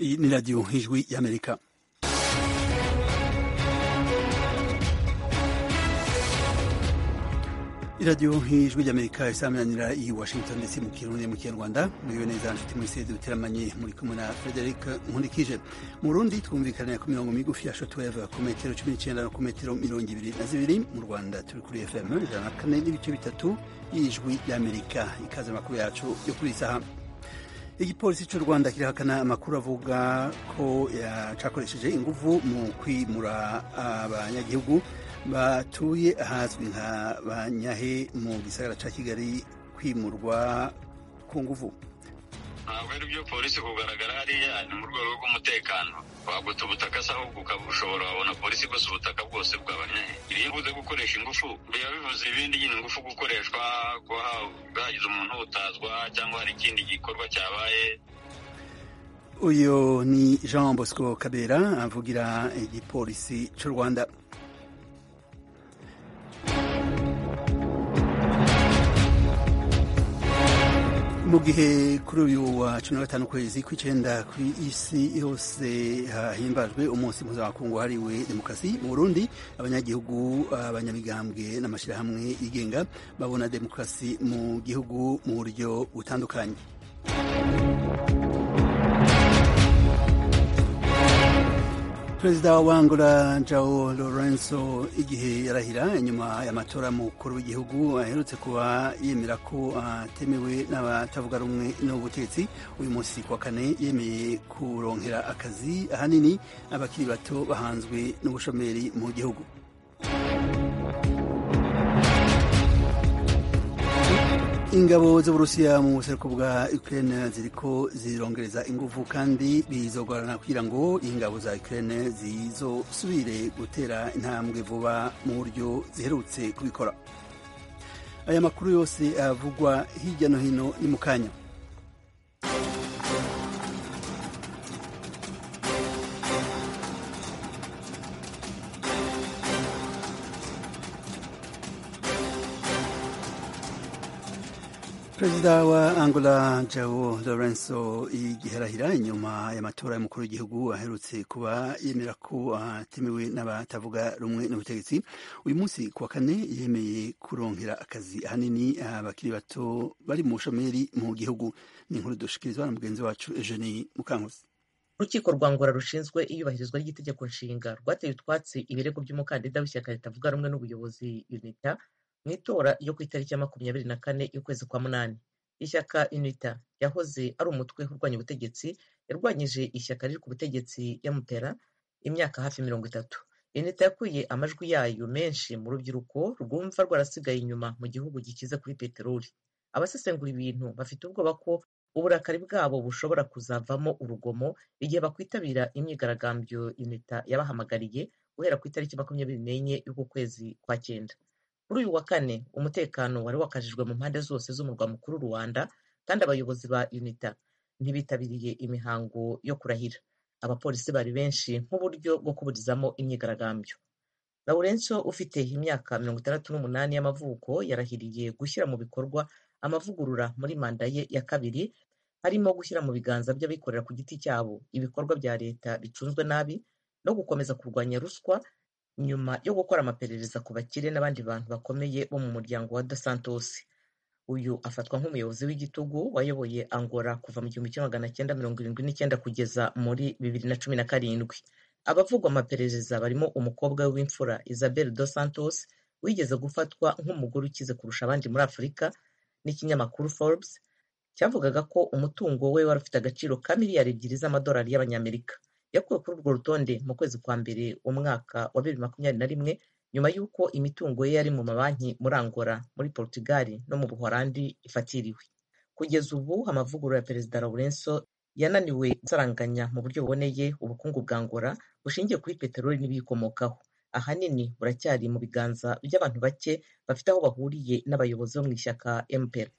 Iyi ni radiyo ijwi y'amerika iradiyo ijwi ry'amerika isaminanira i washington ndetse mu kirundi mu kinyarwanda muriwe neza nshuti muri sede duteramanye muri kumwe na frederic nkurikije mu rundi twumvikanira ku mirongo migufi ya shotweve ku metero cumi n'icyenda no ku metero mirongo ibiri na zibiri mu rwanda turi kuri fm ijana na kane n'ibice bitatu y'ijwi ry'amerika ikaze amakuru yacu yo kuri iyi saha igipolisi cy'u rwanda kirahakana amakuru avuga ko cyakoresheje ingufu mu kwimura abanyagihugu batuye ahazwi nka banyahe mu gisagara cya kigali kwimurwa ku nguvu ntabwo ari byo polisi kugaragara hariya ni mu rwego rw'umutekano waguta ubutaka se ahubwo ukaba ushobora wabona polisi gusa ubutaka bwose bw'abanyahe iyo ivuze gukoresha ingufu biba bivuze ibindi nyine ingufu gukoreshwa kuba hagize umuntu utazwa cyangwa hari ikindi gikorwa cyabaye uyu ni jean bosco kabera avugira igipolisi cy'u rwanda mu gihe kuri uyu wa cumi na gatanu ukwezi kw'icyenda ku isi yose hahimbajwe umunsi mpuzamakungu wahariwe demokarasi mu burundi abanyagihugu abanyamigambwe n'amashyirahamwe yigenga babona demokarasi mu gihugu mu buryo butandukanye perezida wa angola jao lorenzo igihe yarahira inyuma y'amatora mukuru w'igihugu aherutse kuba yemera ko atemewe n'abatavuga rumwe n'ubutegetsi uyu munsi kuwa kane yemeye kuronkera akazi ahanini abakiri bato bahanzwe n'ubushomeri mu gihugu ingabo z'uburusiya mu buseruko bwa ukraine ziriko zirongereza ingufu kandi bizogorana kugira ngo ingabo za ukraine zizosubire gutera intambwe vuba mu buryo ziherutse kubikora aya makuru yose avugwa hirya no hino ni mu kanya perezida wa angola jao lorenzo igiherahira inyuma y'amatora y'umukuru w'igihugu aherutse kuba yemera ko atemewe n'abatavuga rumwe n'ubutegetsi uyu munsi ku wa kane yemeye kuronkera akazi ahanini abakiri bato bari mu bushomeri mu gihugu ni inkuru dushikirizwa na mugenzi wacu eugenie mukankusi urukiko rwa ngora rushinzwe iyubahirizwa ry'itegeko nshinga rwateye utwatsi ibirego by'umukandida w'ishyaka ritavuga rumwe n'ubuyobozi unita mu itora ryo ku itariki ya makumyabiri na kane y'ukwezi kwa munani ishyaka unita yahoze ari umutwe urwanya ubutegetsi yarwanyije ishyaka riri ku butegetsi yamutera imyaka hafi mirongo itatu unita yakuye amajwi yayo menshi mu rubyiruko rwumva rwarasigaye inyuma mu gihugu gikize kuri peteroli abasesengura ibintu bafite ubwoba ko uburakari bwabo bushobora kuzavamo urugomo igihe bakwitabira imyigaragambyo unita yabahamagariye guhera ku itariki makumyabiri n'enye y'uku kwezi kwa cyenda kuri uyu wa kane umutekano wari wakajijwe mu mpande zose z'umurwa mukuru rwanda kandi abayobozi ba unita ntibitabiriye imihango yo kurahira abapolisi bari benshi nk'uburyo bwo kuburizamo imyigaragambyo laurenso ufite imyaka mirongo itandatu n'umunani y'amavuko yarahiriye gushyira mu bikorwa amavugurura muri manda ye ya kabiri harimo gushyira mu biganza by'abikorera ku giti cyabo ibikorwa bya leta bicunzwe nabi no gukomeza kurwanya ruswa nyuma yo gukora amaperereza ku bakire n'abandi bantu bakomeye bo mu muryango wa dos santos uyu afatwa nk'umuyobozi w'igitugu wayoboye angora kuva mu gihumbi kimwe magana cyenda mirongo irindwi n'icyenda kugeza muri bibiri na cumi na karindwi abavugwa amaperereza barimo umukobwa we w'imfura isabel dos santos wigeze gufatwa nk'umugore ukize kurusha abandi muri afurika n'ikinyamakuru forbes cyavugaga ko umutungo we wari ufite agaciro ka miliyari ebyiri z'amadolari y'abanyamerika yakuwe kuri urwo rutonde mu kwezi kwa mbere umwaka wa bibiri makumyabiri na rimwe nyuma y'uko imitungo ye yari mu mabanki muri angola muri portugal no mu buholandi ifatiriwe kugeza ubu amavugurura ya perezida laurenso yananiwe gusaranganya mu buryo buboneye ubukungu bwa angola bushingiye kuri peteroli n'ibiyikomokaho ahanini buracyari mu biganza by'abantu bake bafite aho bahuriye n'abayobozi bo mu ishyaka mpr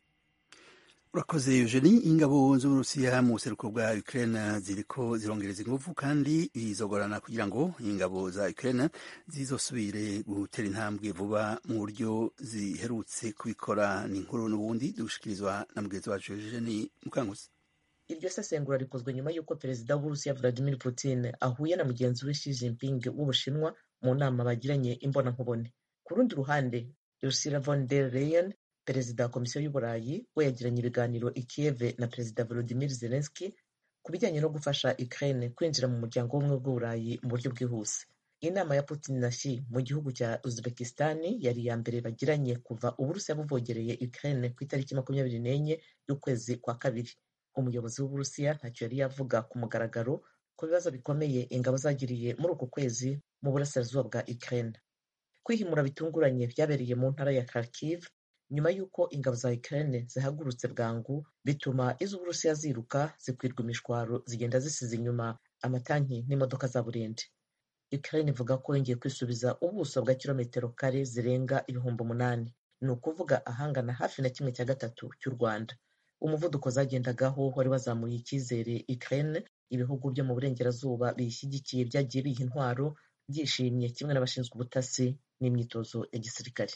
urakoze eugenie ingabo z'uburusiya mu buseruko bwa ukraine ziriko zirongereza ingufu kandi bizogorana kugira ngo ingabo za ukraine zizosubire gutera intambwe vuba mu buryo ziherutse kubikora ni inkuru n'ubundi dushikirizwa na mugenzi wacu eugenie mukanguzi iryo sesengura rikozwe nyuma y'uko perezida w'uburusiya vladimir putin ahuye na mugenzi we Xi Jinping w'ubushinwa mu nama bagiranye imbonankubone ku rundi ruhande ursula von der leyen perezida wa komisiyo y'uburayi we yagiranye ibiganiro i kiev na perezida volodimir zelensky ku bijyanye no gufasha ukraine kwinjira mu muryango w'ubumwe bw'uburayi mu buryo bwihuse inama ya putin na Xi mu gihugu cya uzbekistan yari iya mbere bagiranye kuva uburusiya buvogereye ukraine ku itariki makumyabiri n'enye y'ukwezi kwa kabiri umuyobozi w'uburusiya ntacyo yari yavuga ku mugaragaro ku bibazo bikomeye ingabo zagiriye muri uku kwezi mu burasirazuba bwa ukraine kwihimura bitunguranye byabereye mu ntara ya kharkiv nyuma y'uko ingabo za ukraine zihagurutse bwangu bituma iz'uburusiya ziruka zikwirwa imishwaro zigenda zisize inyuma amatanki n'imodoka za burende ukraine ivuga ko yongeye kwisubiza ubuso bwa kilometero kare zirenga ibihumbi umunani ni ukuvuga ahangana hafi na kimwe cya gatatu cy'u rwanda umuvuduko zagendagaho wari wazamuye icyizere ukraine ibihugu byo mu burengerazuba biyishyigikiye byagiye biha intwaro byishimye kimwe n'abashinzwe ubutasi n'imyitozo ya gisirikare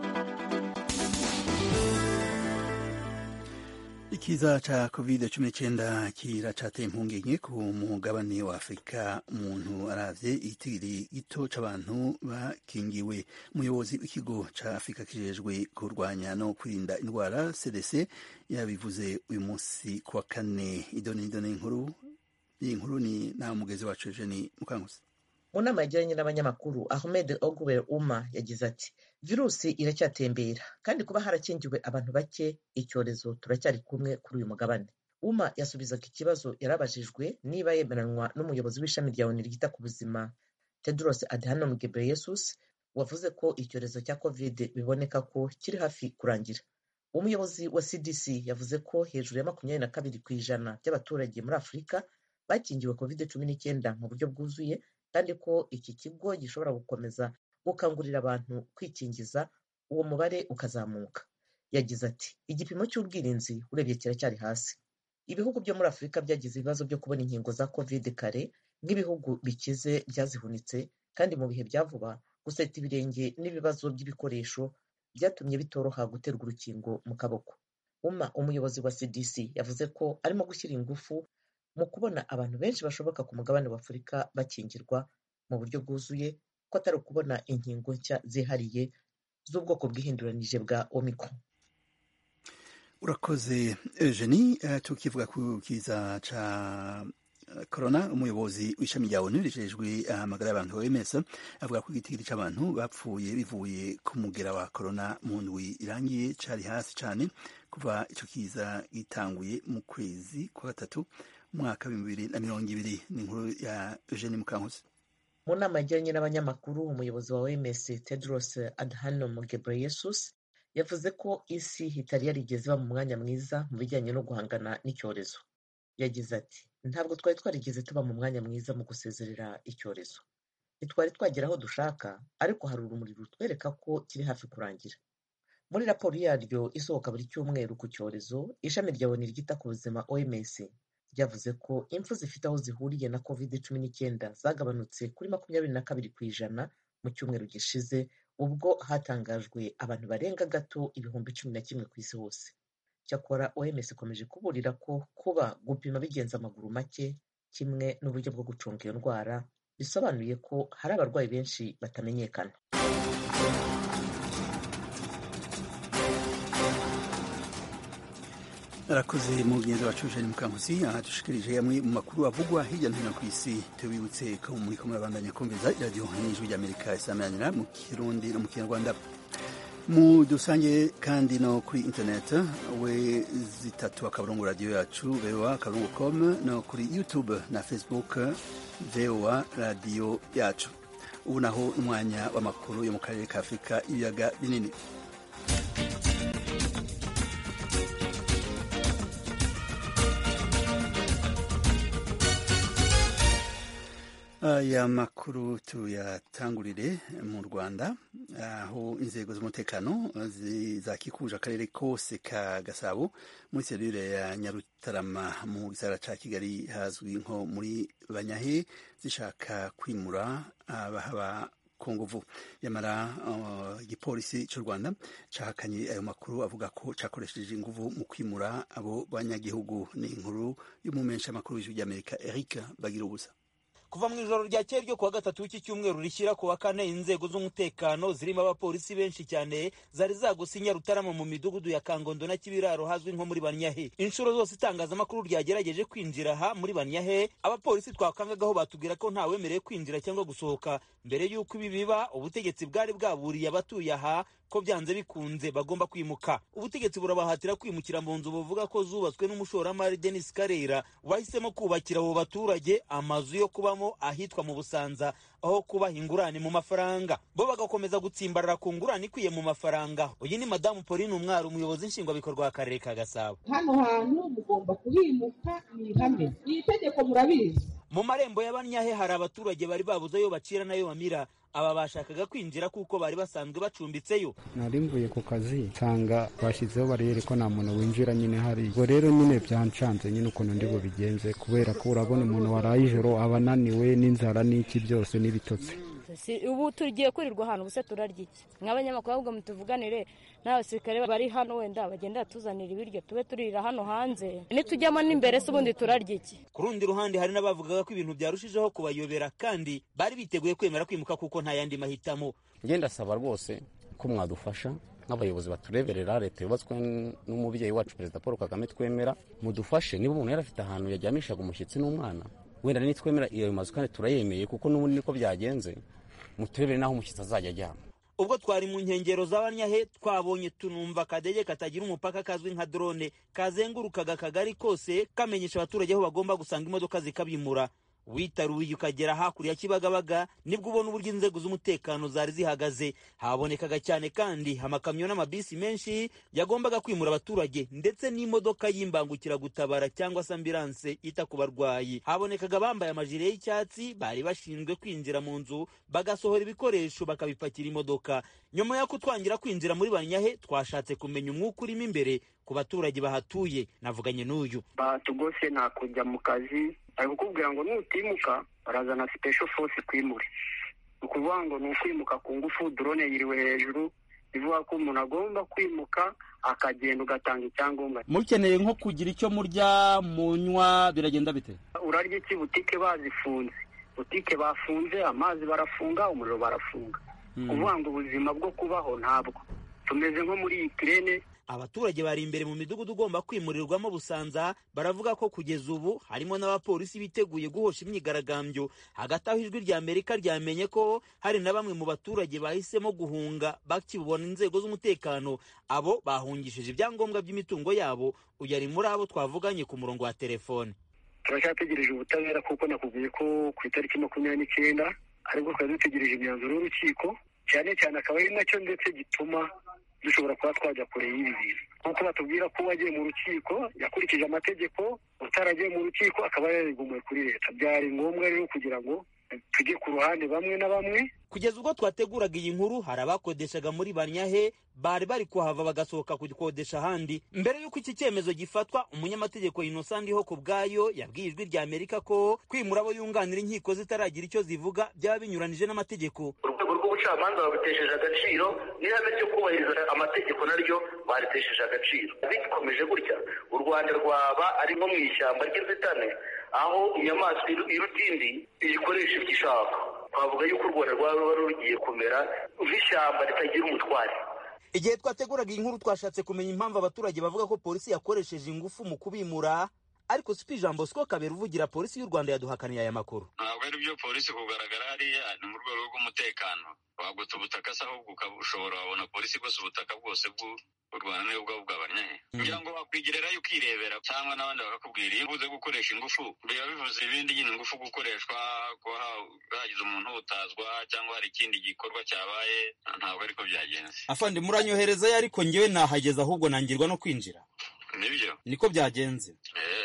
ikiza ca covid cumi n'icyenda kiracateye impungenge ku mugabane wa afurika umuntu aravye igitigiri gito c'abantu bakingiwe umuyobozi w'ikigo ca afurika kijejwe kurwanya no kwirinda indwara cdc yabivuze uyu munsi ku wa kane idoni idoni inkuru iyi nkuru ni nawe mugezi wacu eugeni mukankusi mu nama yagiranye n'abanyamakuru ahmed ogwer uma yagize ati virusi iracyatembera kandi kuba harakingiwe abantu bake icyorezo turacyari kumwe kuri uyu mugabane uma yasubizaga ikibazo yarabajijwe niba yemeranwa n'umuyobozi w'ishami rya oni ryita ku buzima tedros adhanom ghebreyesus wavuze ko icyorezo cya covid biboneka ko kiri hafi kurangira umuyobozi wa cdc yavuze ko hejuru ya makumyabiri na kabiri ku ijana by'abaturage muri afurika bakingiwe covid cumi n'icyenda mu buryo bwuzuye kandi ko iki kigo gishobora gukomeza gukangurira abantu kwikingiza uwo mubare ukazamuka yagize ati igipimo cy'ubwirinzi urebye kiracyari hasi ibihugu byo muri afurika byagize ibibazo byo kubona inkingo za covid kare nk'ibihugu bikize byazihunitse kandi mu bihe bya vuba guseta ibirenge n'ibibazo by'ibikoresho byatumye bitoroha guterwa urukingo mu kaboko uma umuyobozi wa cdc yavuze ko arimo gushyira ingufu mu kubona abantu benshi bashoboka ku mugabane wa afurika bakingirwa mu buryo bwuzuye ko atari ukubona inkingo nshya zihariye z'ubwoko bwihinduranije bwa omicron urakoze eugenie uh, tukivuga ku kiza ca corona umuyobozi w'ishami rya onu rijejwe amagara y'abantu OMS avuga ko igitigiri c'abantu bapfuye bivuye ku mugera wa corona mu ndwi irangiye cari hasi cane kuva ico kiza gitanguye mu kwezi kwa gatatu umwaka w'ibihumbi bibiri na mirongo ibiri ni inkuru ya Eugene Mukankusi mu nama yagiranye n'abanyamakuru umuyobozi wa OMS Tedros Adhanom Ghebreyesus yavuze ko isi itari yarigeze iba mu mwanya mwiza mu bijyanye no guhangana n'icyorezo yagize ati ntabwo twari twarigeze tuba mu mwanya mwiza mu gusezerera icyorezo ntitwari twagera aho dushaka ariko hari urumuri rutwereka ko kiri hafi kurangira muri raporo yaryo isohoka buri cyumweru ku cyorezo ishami rya oni ryita ku buzima OMS ryavuze ko impfu zifite aho zihuriye na covid cumi n'icyenda zagabanutse kuri makumyabiri na kabiri ku ijana mu cyumweru gishize ubwo hatangajwe abantu barenga gato ibihumbi cumi na kimwe ku isi hose cyakora oms ikomeje kuburira ko kuba gupima bigenza amaguru make kimwe n'uburyo bwo gucunga iyo ndwara bisobanuye ko hari abarwayi benshi batamenyekana arakoze mu mugenzi wacu Eugene Mukankusi aha dushikirije amwe mu makuru avugwa hirya no hino ku isi tubibutse ko muri ko murabandanya kumviza iradiyo n'ijwi ry'Amerika isamanira mu Kirundi no mu Kinyarwanda mu dusange kandi no kuri internet we zitatu akaburungu radiyo yacu voa akaburungu com no kuri youtube na facebook voa radiyo yacu ubu naho umwanya w'amakuru yo mu karere ka afurika ibiyaga binini aya makuru tuyatangurire mu rwanda aho inzego z'umutekano zakikuje akarere kose ka gasabo muri serire ya nyarutarama mu gisagara ca kigali hazwi nko muri banyahe zishaka kwimura abahaba ku nguvu yamara igipolisi uh, cy'u rwanda cahakanye ayo makuru avuga ko cakoresheje inguvu mu kwimura abo banyagihugu ni inkuru y'umumensha amakuru w'ijwi ry'amerika eric bagira ubusa kuva mu ijoro ryakeye ryo kuwa gatatu w'iki cyumweru rishyira ku wa kane inzego z'umutekano zirimo abapolisi benshi cyane zari zagose Nyarutarama mu midugudu ya kangondo na kibiraro hazwi nko muri banyahe inshuro zose itangazamakuru ryagerageje kwinjira aha muri banyahe abapolisi twakangagaho batubwira ko ntawemerewe kwinjira cyangwa gusohoka mbere y'uko ibi biba ubutegetsi bwari bwaburiye abatuye aha ko byanze bikunze bagomba kwimuka ubutegetsi burabahatira kwimukira mu nzu buvuga ko zubatswe n'umushoramari Denis Karera wahisemo kubakira abo baturage amazu yo kubamo ahitwa mu Busanza aho kubaha ingurane mu mafaranga bo bagakomeza gutsimbarara ku ngurane ikwiye mu mafaranga uyu ni madamu Pauline Umwari umuyobozi nshingwabikorwa w'akarere ka Gasabo hano hantu mugomba kuhimuka ni ihame iri tegeko murabizi mu marembo y'abanyahe hari abaturage bari babuze ayo bacira n'ayo bamira aba bashakaga kwinjira kuko bari basanzwe bacumbitseyo nari mvuye ku kazi nsanga bashyizeho bariyeri ko nta muntu winjira nyine hari ubwo rero nyine byancanze nyine ukuntu ndi bubigenze kubera ko urabona umuntu waraye ijoro aba ananiwe n'inzara n'iki byose n'ibitotsi ubu tugiye kurirwa ahantu gusa turarya iki nk'abanyamakuru ahubwo mutuvuganire n'abasirikare bari hano wenda bagenda batuzanira ibiryo tube turira hano hanze nitujyamo n'imbere se ubundi turarya iki ku rundi ruhande hari n'abavugaga ko ibintu byarushijeho kubayobera kandi bari biteguye kwemera kwimuka kuko nta yandi mahitamo ngenda asaba rwose ko mwadufasha nk'abayobozi batureberera leta yubatswe n'umubyeyi wacu perezida paul kagame twemera mudufashe niba umuntu yari afite ahantu yajyamishaga umushyitsi n'umwana wenda nitwemera iyo mazu kandi turayemeye kuko n'ubundi niko byagenze muturebere n'aho umushyitsi azajya ajyama ubwo twari mu nkengero z'abanyahe twabonye tunumva akadege katagira umupaka kazwi nka drone kazengurukaga akagari kose kamenyesha abaturage aho bagomba gusanga imodoka zikabimura witaruye ukagera hakurya kibagabaga nibwo ubona uburyo inzego z'umutekano zari zihagaze habonekaga cyane kandi amakamyo n'amabisi menshi yagombaga kwimura abaturage ndetse n'imodoka y'imbangukiragutabara cyangwa se ambilanse ita ku barwayi habonekaga abambaye amajire y'icyatsi bari bashinzwe kwinjira mu nzu bagasohora ibikoresho bakabipakira imodoka nyuma yo kutwangira kwinjira muri banyahe twashatse kumenya umwuka urimo imbere ku baturage bahatuye navuganye n'uyu batugose nta kujya mu kazi bari kukubwira ngo nutimuka barazana special force kwimure ni ukuvuga ngo ni ukwimuka ku ngufu drone yiriwe hejuru bivuga ko umuntu agomba kwimuka akagenda ugatanga icyangombwa mukeneye nko kugira icyo murya munywa biragenda bite urarya iki butike bazifunze butike bafunze amazi barafunga umuriro barafunga kuvuga ngo ubuzima bwo kubaho ntabwo tumeze nko muri iyi kirene abaturage bari imbere mu midugudu ugomba kwimurirwamo busanza baravuga ko kugeza ubu harimo n'abapolisi biteguye guhosha imyigaragambyo hagati aho ijwi rya amerika ryamenye ko hari na bamwe mu baturage bahisemo guhunga bakibona inzego z'umutekano abo bahungishije ibyangombwa by'imitungo yabo uyu ari muri abo twavuganye ku murongo wa telefone turacyategereje ubutabera kuko nakubwiye ko ku itariki makumyabiri n'icyenda aribwo twari dutegereje imyanzuro y'urukiko cyane cyane akaba ari nacyo ndetse gituma dushobora kuba twajya kure y'ibi bintu nk'uko batubwira ko uwagiye mu rukiko yakurikije amategeko utaragiye mu rukiko akaba yarigumuye kuri leta byari ngombwa rero kugira ngo tujye ku ruhande bamwe na bamwe kugeza ubwo twateguraga iyi nkuru hari abakodeshaga muri banyahe bari bari kuhava bagasohoka kugikodesha ahandi mbere y'uko iki cyemezo gifatwa umunyamategeko Innocent ndiho ku bwayo yabwiye ijwi rya amerika ko kwimura abo yunganira inkiko zitaragira icyo zivuga byaba binyuranije n'amategeko urwego rw'ubucamanza babitesheje agaciro n'ihame ryo kubahiriza amategeko naryo baritesheje agaciro bikomeje gutya u rwanda rwaba ari nko mu ishyamba ry'inzitane aho inyamaswa iruta indi iyikoresha ibyo ishaka twavuga yuko u rwanda rwaba rugiye kumera nk'ishyamba ritagira umutware igihe twateguraga iyi nkuru twashatse kumenya impamvu abaturage bavuga ko polisi yakoresheje ingufu mu kubimura ariko sipi ijambo siko kabera uvugira polisi y'u rwanda yaduhakaniye aya makuru ntabwo ari byo polisi kugaragara hariya ni mu rwego rw'umutekano wagota ubutaka se ahubwo ushobora wabona polisi igose ubutaka bwose bw'u rwanda niyo bwaba bwabanyahe kugira ngo wakwigererayo ukirebera cyangwa n'abandi bakakubwira iyo ubuze gukoresha ingufu biba bivuze ibindi nyine ingufu gukoreshwa kuba hagize umuntu utazwa cyangwa hari ikindi gikorwa cyabaye ntabwo ariko byagenze afande muranyoherezayo ariko ngewe nahageze ahubwo nangirwa no kwinjira nibyo niko byagenze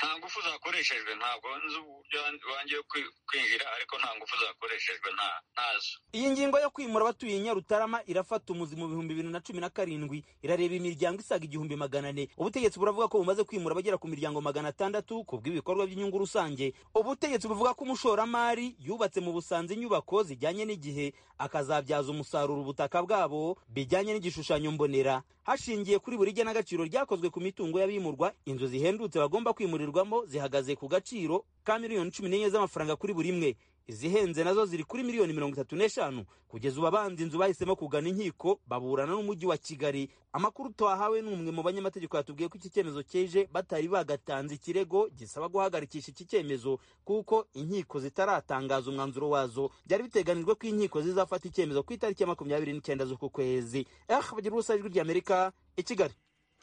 nta ngufu zakoreshejwe ntabwo nzi uburyo wanjye kwinjira ariko nta ngufu zakoreshejwe ntazo iyi ngingo yo kwimura abatuye nyarutarama irafata umuzi mu bihumbi bibiri na cumi na karindwi irareba imiryango isaga igihumbi magana ane ubutegetsi buravuga ko bumaze kwimura abagera ku miryango magana atandatu ku bw'ibikorwa by'inyungu rusange ubutegetsi buvuga ko umushoramari yubatse mu busanza inyubako zijyanye n'igihe akazabyaza umusaruro ubutaka bwabo bijyanye n'igishushanyo mbonera hashingiye kuri buri genagaciro ryakozwe ku mitungo y'abimurwa inzu zihendutse bagomba kwimurirwamo zihagaze ku gaciro ka miliyoni cumi n'enye z'amafaranga kuri buri imwe izihenze nazo ziri kuri miliyoni mirongo itatu n'eshanu kugeza ubu abanza inzu bahisemo kugana inkiko baburana n'umujyi wa kigali amakuru twahawe n'umwe mu banyamategeko yatubwiye ko iki cyemezo cyeje batari bagatanze ikirego gisaba guhagarikisha iki cyemezo kuko inkiko zitaratangaza umwanzuro wazo byari biteganijwe ko inkiko zizafata icyemezo ku itariki ya makumyabiri n'icyenda z'uku kwezi eh bagira ubusa ijwi ry'amerika i kigali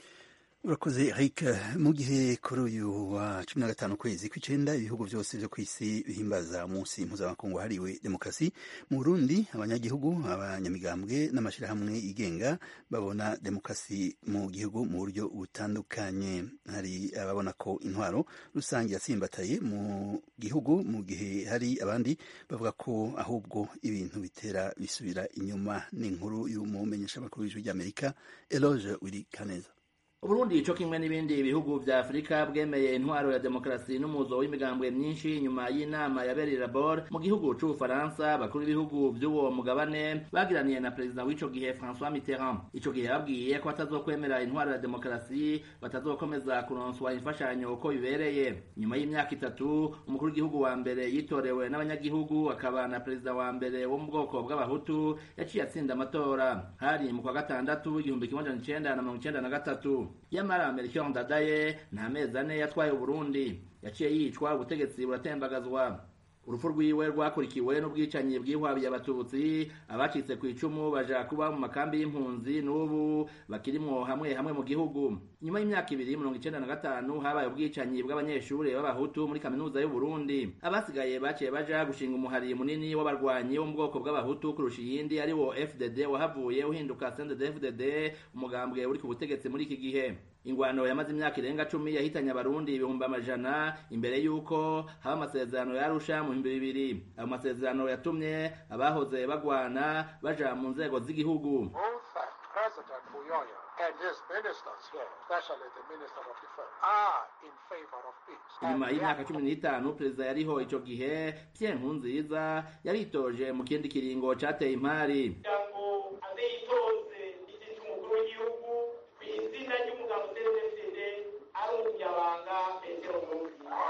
urakoze eric mu gihe kuri uyu wa cumi na gatanu ukwezi kw'icyenda ibihugu byose byo ku isi bihimbaza umunsi mpuzamakungu wahariwe demokarasi mu burundi abanyagihugu abanyamigambwe n'amashyirahamwe yigenga babona demokarasi mu gihugu mu buryo butandukanye hari ababona ko intwaro rusange yatsimbataye mu gihugu mu gihe hari abandi bavuga ko ahubwo ibintu bitera bisubira inyuma n'inkuru y'umumenyeshamakuru w'ijwi ry'amerika eloge wiri kaneza uburundi co kimwe n'ibindi bihugu vya afurika bwemeye intwaro ya demokarasi n'umuzo w'imigambwe myinshi nyuma y'inama yabereye labor mu gihugu c'ubufaransa bakuru b'ibihugu vy'uwo mugabane bagiraniye na perezida w'ico gihe françois mitterrand ico gihe yababwiye ko batazokwemera intwaro ya demokarasi batazokomeza kuronswa imfashanyo uko bibereye nyuma y'imyaka itatu umukuru w'igihugu wa mbere yitorewe n'abanyagihugu akaba na perezida wa mbere wo mu bwoko bw'abahutu yaciye atsinda amatora hari mu kwa gatandatu igihumbi kimwe amajana icenda na mirongo icenda na gatatu yamara melchior ndadaye nta mezi ane yatwaye uburundi yaciye yicwa ubutegetsi buratembagazwa urupfu rwiwe rwakurikiwe n'ubwicanyi bwihwabiye abatutsi abacitse ku icumu baja kuba mu makambi y'impunzi n'ubu bakirimwo hamwe hamwe mu gihugu nyuma y'imyaka ibiri mirongo icenda na gatanu habaye ubwicanyi bw'abanyeshuri b'abahutu muri kaminuza y'uburundi abasigaye baciye baja gushinga umuhari munini w'abarwanyi wo mu bwoko bw'abahutu kurusha iyindi ari wo fdd wahavuye uhinduka sended fdd umugambwe uri ku butegetsi muri iki gihe ingwano yamaze imyaka irenga cumi yahitanye abarundi ibihumbi amajana imbere y'uko haba amasezerano yarusha mu bihumbi bibiri ayo masezerano yatumye abahoze bagwana baja mu nzego z'igihugu President Buyoya and his ministers here, especially the Minister of Defense, are in favor of peace. inyuma y'imyaka cumi n'itanu perezida yariho ico gihe pierre nkurunziza yaritoje mu kindi kiringo cateye impari kugira ngo aze yitoze igiti cy'umukuru w'igihugu ku izina ry'umugabo cdfd ari umunyabanga petero nkurunziza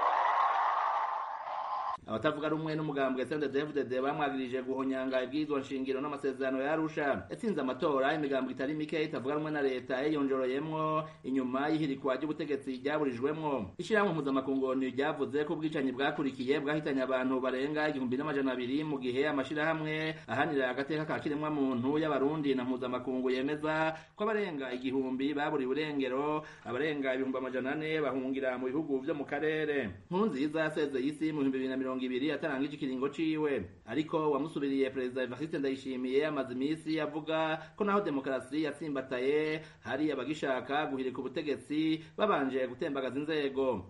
abatavuga rumwe n'umugambwe CNDD-FDD bamwagirije guhonyanga ibwirizwa nshingiro n'amasezerano ya Arusha yatsinze amatora imigambwe itari mike itavuga rumwe na leta yiyonjoroyemwo inyuma y'ihirikwa ry'ubutegetsi ryaburijwemwo ishirahamwe mpuzamakungu ryavuze ko ubwicanyi bwakurikiye bwahitanye abantu barenga igihumbi n'amajana abiri mu gihe amashirahamwe ahanira agateka ka kiremwa muntu y'abarundi na mpuzamakungu yemeza ko abarenga igihumbi baburiwe irengero abarenga ibihumbi amajana ane bahungira mu bihugu vyo mu karere nkurunziza yasezeye isi mu bihumbi bibiri na mirongo ibiri atarangije ikiringo ciwe ariko wamusubiriye perezida evariste ndayishimiye amaze iminsi avuga ko naho demokarasi yatsimbataye hari abagishaka guhirika ubutegetsi babanje gutembagaza inzego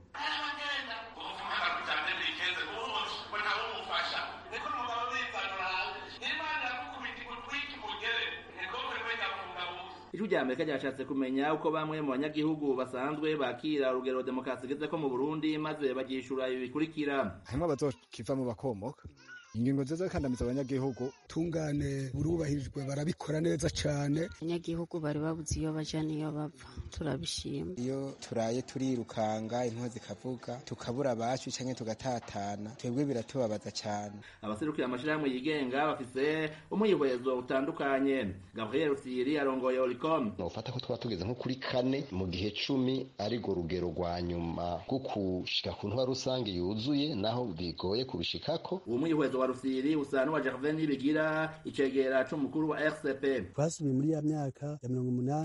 ijwi rya amerika ryashatse kumenya uko bamwe mu banyagihugu basanzwe bakira urugero demokarasi igeze ko mu burundi maze bagishura ibi bikurikira harimo abazokivamo bakomoka ingingo nziza zikandamiza abanyagihugu tungane burubahirijwe barabikora neza cyane abanyagihugu bari babuze iyo baja n'iyo bava turabishima iyo turaye turirukanga inkuba zikavuga tukabura abacu canke tugatatana twebwe biratubabaza cyane abaserukira amashirahamwe yigenga bafise umwihwezo utandukanye gabriel rusiri arongoye oricom nofata ko twaba tugeze nko kuri kane mu gihe cumi arirwo rugero rwa nyuma rwo kushika ku ntwa rusange yuzuye naho bigoye kubishikako uwo mwihwezo wa rusiri usa n'uwa gervain nibigira icegera c'umukuru wa rcp twasubiye muri ya myaka ya mirongo umunani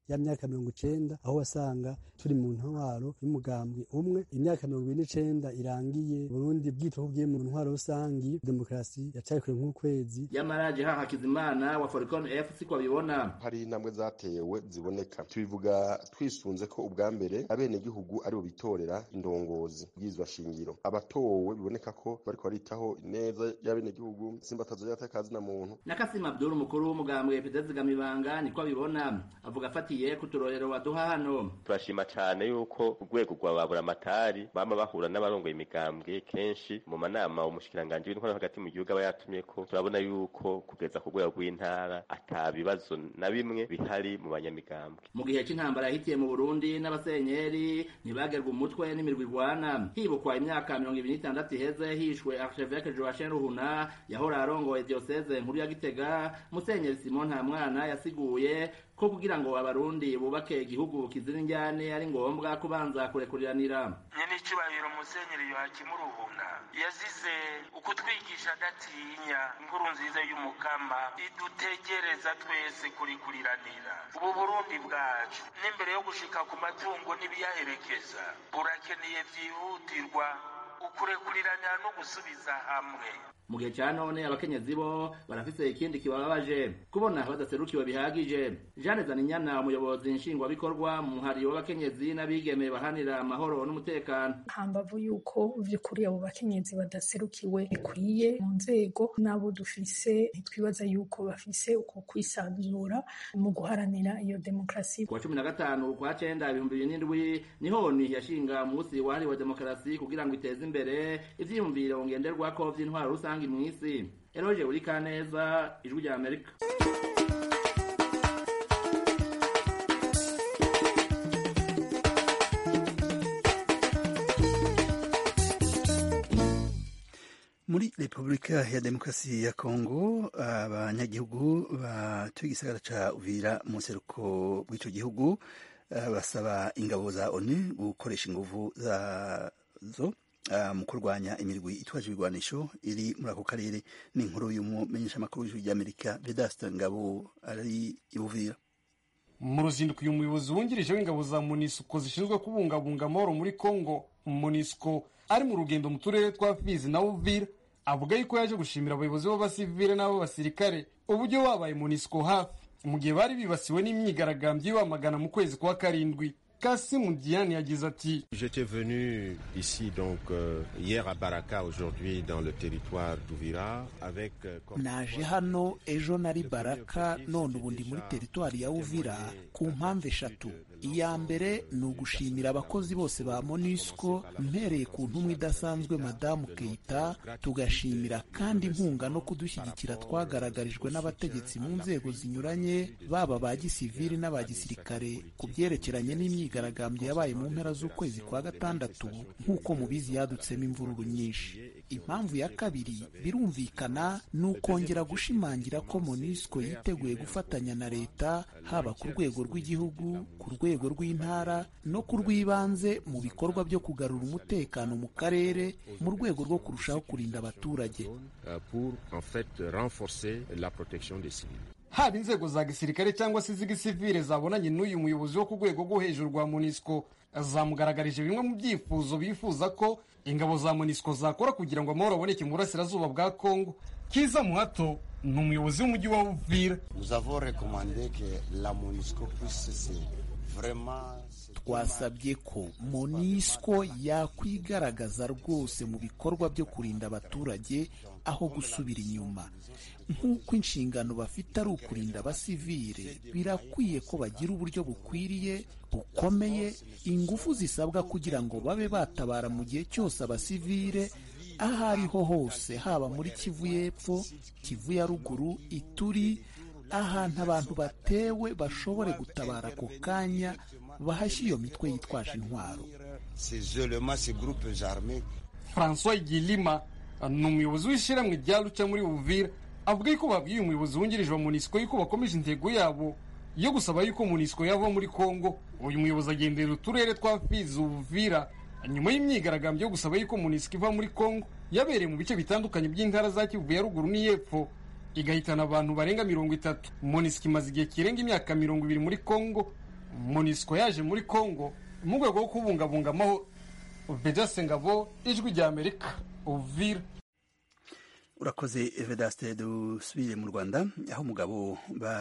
ya myaka mirongo icenda aho wasanga turi mu ntwaro y'umugambwe umwe imyaka mirongo ine n'icenda irangiye burundi bwitwa ko bwiye mu ntwaro rusangi demokarasi yacari kure nk'ukwezi yamaraje ha hakizimana wa foricon f siko abibona hari intambwe zatewe ziboneka tubivuga twisunze ko ubwa mbere abenegihugu aribo bitorera indongozi bwizwa shingiro abatowe biboneka ko bariko baritaho neza y'abenegihugu simbatazo y'atakazi na muntu nakasima abdul umukuru w'umugambwe pidezi gamibanga niko abibona avuga afatiye ku turorero waduha hano turashima cane yuko urwego rwa baburamatari bama bahura n'abarongoye imigambwe kenshi mu manama umushikiranganji w'intwaro hagati mu gihugu aba yatumyeko turabona yuko kugeza ku rwego rw'intara ata bibazo na bimwe bihari mu banyamigambwe mu gihe c'intambara yahitiye mu burundi n'abasenyeri ntibagerwa umutwe n'imirwi igwana hibukwa imyaka mirongo ibiri n'itandatu iheze hishwe archevêque joachim ruhuna yahora arongoye dioseze nkuru ya gitega musenyeri simon nta mwana yasiguye ko kugira ngo abarundi bubake igihugu kizira injyane ari ngombwa kubanza kurekuriranira nyene icubahiro musenyeri yohakimu ruhuna yazize ukutwigisha adatinya inkuru nziza y'umukama idutegereza twese kurikuriranira ubu burundi bwacu n'imbere yo gushika ku matungo n'ibiyaherekeza burakeneye vyihutirwa ukurekurirana no gusubiza hamwe mu gihe ca none abakenyezi bo barafise ikindi kibababaje kubona badaserukiwe bihagije jeanne zaninyana umuyobozi nshingwabikorwa mu muhari w'abakenyezi n'abigeme bahanira amahoro n'umutekano hambavu yuko vy'ukuri abo bakenyezi badaserukiwe bikwiye mu nzego n'abo dufise ntitwibaza yuko bafise uko kwisanzura mu guharanira iyo demokarasi kuwa cumi na gatanu kwa cenda ibihumbi bibiri n'indwi niho ni yashinga umunsi wahariwe demokarasi kugira ngo iteze imbere ivyiyumviro ngenderwako vy'intwaro rusange rusange mw'isi eroje uri kaneza ijwi rya amerika muri repubulika ya demokarasi ya kongo abanyagihugu batuye igisagara ca uvira mu nseruko bw'ico gihugu basaba ingabo za onu gukoresha inguvu zazo mu kurwanya imirwi itwaje ibigwanisho iri muri ako karere ni inkuru y'umumenyeshamakuru w'ijwi ry'amerika vedasta ngabo ari ibuvira mu ruzinduko uyu muyobozi wungirije w'ingabo za monisco zishinzwe kubungabunga amahoro muri congo monisco ari mu rugendo mu turere twa fizi na uvira avuga yuko yaje gushimira abayobozi b'abasivile n'ab'abasirikare uburyo babaye monisco hafi mu gihe bari bibasiwe n'imyigaragambyo y'ibamagana mu kwezi kwa karindwi Kassim Diane yagize ati J'étais venu ici donc euh, hier à Baraka aujourd'hui dans le territoire d'Uvira avec euh, naje hano ejo nari Baraka none ubu ndi muri teritwari ya Uvira ku mpamvu eshatu iya mbere ni ugushimira abakozi bose ba MONUSCO mpereye ku ntumwa idasanzwe madamu Keita tugashimira kandi inkunga no kudushyigikira twagaragarijwe n'abategetsi mu nzego zinyuranye baba ba gisivili n'aba gisirikare ku byerekeranye n'imyigaragambyo yabaye mu mpera z'ukwezi kwa gatandatu nk'uko mubizi yadutsemo imvururu nyinshi impamvu ya kabiri birumvikana ni ukongera gushimangira ko MONUSCO yiteguye gufatanya na leta haba ku rwego rw'igihugu ku rwego rw'intara no ku rw'ibanze mu bikorwa byo kugarura umutekano mu karere mu rwego rwo kurushaho kurinda abaturage pour en fait renforcer la protection des civils haba inzego za gisirikare cyangwa se iz'igisivile zabonanye n'uyu muyobozi wo ku rwego rwo hejuru rwa monisco zamugaragarije bimwe mu byifuzo bifuza ko ingabo za monisco zakora kugira ngo amahoro aboneke mu burasirazuba bwa kongo kiza muhato ni umuyobozi w'umujyi wa uvira twasabye ko monisco yakwigaragaza rwose mu bikorwa byo kurinda abaturage aho gusubira inyuma nk'uko inshingano bafite ari ukurinda abasivile birakwiye ko bagira uburyo bukwiriye bukomeye ingufu zisabwa kugira ngo babe batabara mu gihe cyose abasivile aho ariho hose haba muri kivu y'epfo kivu ya ruguru ituri ahantu abantu batewe bashobore gutabara ako kanya bahashye iyo mitwe yitwaje intwaro francois igilima ni umuyobozi w'ishyirahamwe rya ruca muri uvira avuga yuko babwiye umuyobozi wungirije wa monisco yuko bakomeje intego yabo yo gusaba yuko monisco yava muri congo uyu muyobozi agendera uturere twa fizi uvira nyuma y'imyigaragambyo yo gusaba yuko monisco iva muri congo yabereye mu bice bitandukanye by'intara za kivu ya ruguru n'iyepfo igahitana abantu barenga mirongo itatu monisco imaze igihe kirenga imyaka mirongo ibiri muri congo monisco yaje muri congo mu rwego rwo kubungabunga amahoro vedase ngabo ijwi rya amerika uvira urakoze vedaste dusubire mu rwanda aho umugabo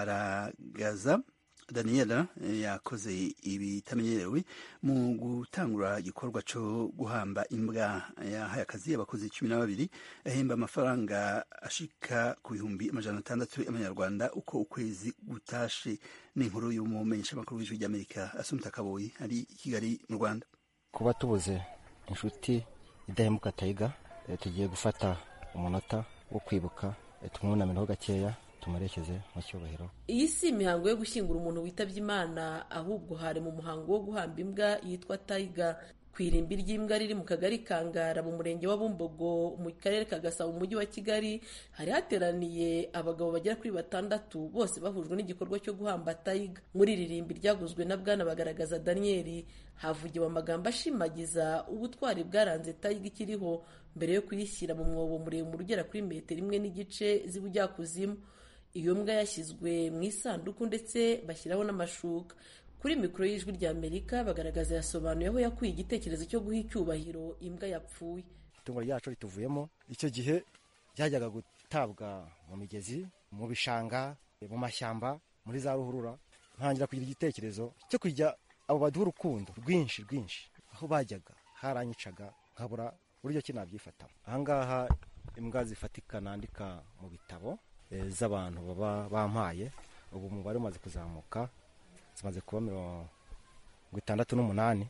baragaza daniela yakoze ibitamenyerewe mu gutangura igikorwa cyo guhamba imbwa yahaye akazi abakozi cumi na babiri ahemba amafaranga ashika ku bihumbi amajana atandatu y'amanyarwanda uko ukwezi gutashe n'inkuru y'umumenyeshamakuru w'ijwi ry'amerika asumta kaboyi ari i kigali mu rwanda kuba tubuze inshuti idahemuka tayiga tugiye gufata umunota wo kwibuka tumwunamiraho gakeya tumurekeze mu cyubahiro iyi si imihango yo gushyingura umuntu witabye imana ahubwo hari mu muhango wo guhamba imbwa yitwa tayiga ku irimbi ry'imbwa riri mu kagari kangara mu murenge wa bumbogo mu karere ka gasabo mu mujyi wa kigali hari hateraniye abagabo bagera kuri batandatu bose bahujwe n'igikorwa cyo guhamba tayiga muri iri rimbi ryaguzwe na bwana bagaragaza daniyeli havugiwe amagambo ashimagiza ubutwari bwaranze tayiga ikiriho mbere yo kuyishyira mu mwobo muremure ugera kuri metero imwe n'igice z'ubujyakuzimu iyo mbwa yashyizwe mu isanduku ndetse bashyiraho n'amashuka kuri mikoro y'ijwi rya amerika bagaragaza yasobanuye aho yakuye igitekerezo cyo guha icyubahiro imbwa yapfuye itungo ryacu rituvuyemo icyo gihe ryajyaga gutabwa mu migezi mu bishanga mu mashyamba muri za ruhurura ntangira kugira igitekerezo cyo kujya abo baduha urukundo rwinshi rwinshi aho bajyaga haranyicaga nkabura uburyo ki nabyifatamo ahangaha imbwa zifatika nandika mu bitabo z'abantu baba bampaye ubu umubare umaze kuzamuka zimaze kuba mirongo itandatu n'umunani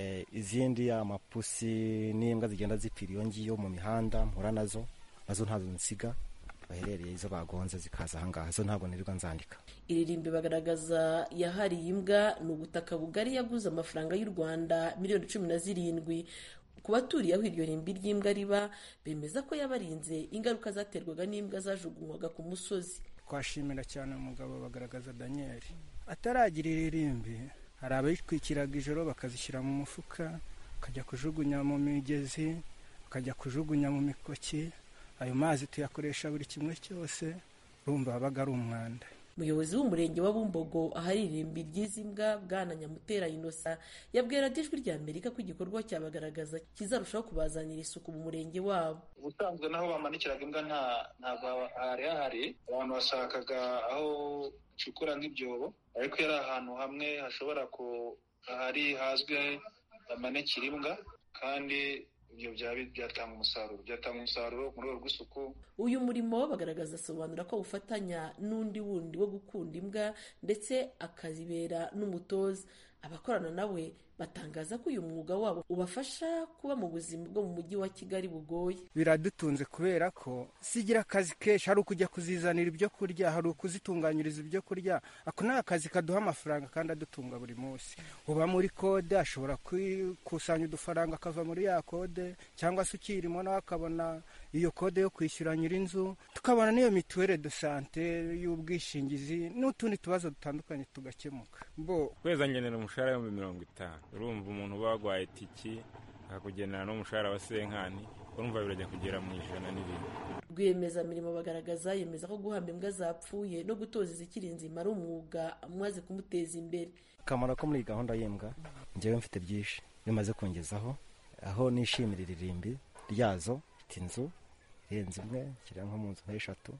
izindi amapusi n'imbwa zigenda zipfira iyo ngiyo mu mihanda mpura nazo nazo ntazo nsiga baherereye izo bagonze zikaza ahangaha zo ntabwo nirirwa nzandika iririmbi bagaragaza yahariye imbwa ni ubutaka bugari yaguze amafaranga y'u rwanda miliyoni cumi na zirindwi ku baturiye aho iryo rimbi ry'imbwa riba bemeza ko yabarinze ingaruka zaterwaga n'imbwa zajugunywaga ku musozi twashimira cyane umugabo bagaragaza daniyeli ataragira iri rimbi hari abayitwikiraga ijoro bakazishyira mu mufuka bakajya kujugunya mu migezi bakajya kujugunya mu mikoki ayo mazi tuyakoresha buri kimwe cyose urumva wabaga ari umwanda umuyobozi w'umurenge wa bumbogo ahari irimbi ry'izi mbwa bwana nyamutera inosa yabwira ijwi rya amerika ko igikorwa cyabagaragaza kizarushaho kubazanira isuku mu murenge wabo ubusanzwe n'aho bamanikiraga imbwa ntabwo hari hahari abantu bashakaga aho bacukura nk'ibyobo ariko yari ahantu hamwe hashobora ku hari hazwi bamanikira imbwa kandi ibyo byatanga umusaruro byatanga umusaruro mu rwego rw'isuku uyu murimo bagaragaza asobanura ko ufatanya n'undi wundi wo gukunda imbwa ndetse akazibera n'umutoza abakorana nawe batangaza ko uyu mwuga wabo ubafasha kuba mu buzima bwo mu mujyi wa kigali bugoye biradutunze kubera ko sigira akazi kenshi hari ukujya kuzizanira ibyo kurya hari ukuzitunganyiriza ibyo kurya ako ni akazi kaduha amafaranga kandi adutunga buri munsi uba muri kode ashobora kwikusanya udufaranga akava muri ya kode cyangwa se ukirimo nawe akabona iyo kode yo kwishyura nyir'inzu tukabona n'iyo mituwere de sante y'ubwishingizi n'utundi tubazo dutandukanye tugakemuka bo kwezi ngenera umushahara w'ibihumbi mirongo itanu urumva umuntu uba warwaye tiki akakugenera n'umushahara wa senkani urumva birajya kugera mu ijana n'ibindi rwiyemezamirimo bagaragaza yemeza ko guhamba imbwa zapfuye no gutoza izikiri nzima ari umwuga umaze kumuteza imbere akamaro ko muri gahunda y'imbwa njyewe mfite byinshi bimaze kungezaho aho nishimira iririmbi ryazo mfite inzu irenze imwe nshyira nko mu nzu nk'eshatu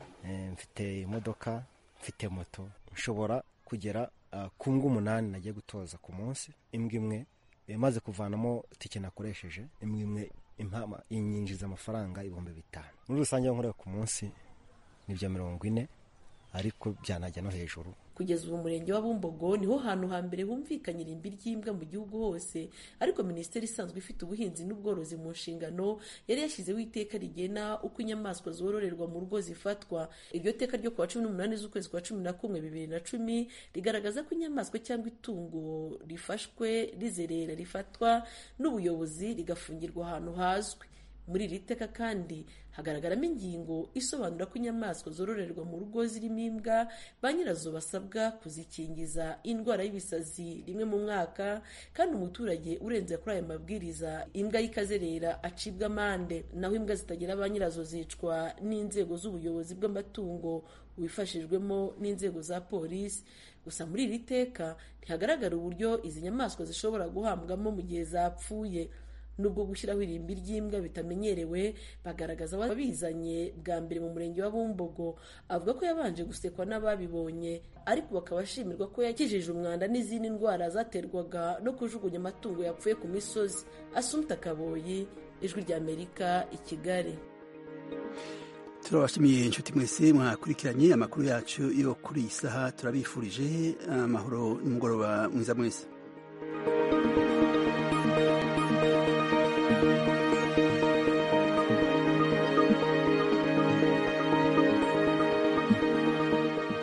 mfite imodoka mfite moto nshobora kugera ku mbwa umunani nagiye gutoza ku munsi imbwa imwe imaze kuvanamo tike nakoresheje imwe imwe inyinjiza amafaranga ibihumbi bitanu muri rusange nkorera ku munsi ni bya mirongo ine ariko byanajya no hejuru kugeza ubu umurenge wa bumbogo niho hantu hambere humvikanye irimbi ry'imbwa mu gihugu hose ariko minisiteri isanzwe ifite ubuhinzi n'ubworozi mu nshingano yari yashyizeho iteka rigena uko inyamaswa zororerwa mu rugo zifatwa iryo teka ryo kuwa cumi n'umunani z'ukwezi kwa cumi na kumwe bibiri na cumi rigaragaza ko inyamaswa cyangwa itungo rifashwe rizerera rifatwa n'ubuyobozi rigafungirwa ahantu hazwi muri iri teka kandi hagaragaramo ingingo isobanura ko inyamaswa zororerwa mu rugo zirimo imbwa ba nyirazo basabwa kuzikingiza indwara y'ibisazi rimwe mu mwaka kandi umuturage urenze kuri aya mabwiriza imbwa y'ikazerera acibwa amande naho imbwa zitagira ba nyirazo zicwa n'inzego z'ubuyobozi bw'amatungo wifashijwemo n'inzego za polisi gusa muri iri teka ntihagaragara uburyo izi nyamaswa zishobora guhambwamo mu gihe zapfuye nubwo gushyiraho irimbi ry'imbwa bitamenyerewe bagaragaza ababizanye bwa mbere mu murenge wa bumbogo avuga ko yabanje gusekwa n'ababibonye ariko bakaba ashimirwa ko yakijije umwanda n'izindi ndwara zaterwaga no kujugunya amatungo yapfuye ku misozi asumta kaboyi ijwi ry'amerika i kigali turabashimiye inshuti mwese mwakurikiranye amakuru yacu yo kuri iyi saha turabifurije amahoro n'umugoroba mwiza mwese